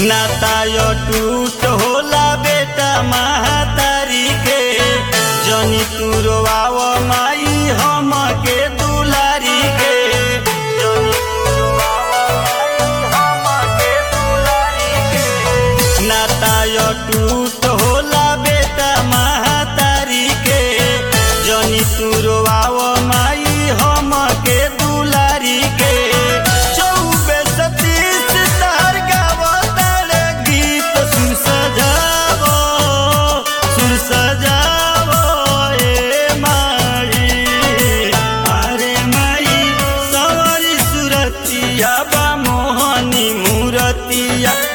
नाता यो टूट होला बेटा महातारी के जनी तुरवाव माई हम के दुलारी के जनी तुरवाव माई हम के दुलारी के नाता यो टूट होला बेटा महातारी के जनी तुरवाव माई हम के दुलारी के चौबे सतीश तार गावतारे गीत सुर सजावो सुर सजावो ए माई अरे माई सवरी सुरतिया बा मोहनी मूरतिया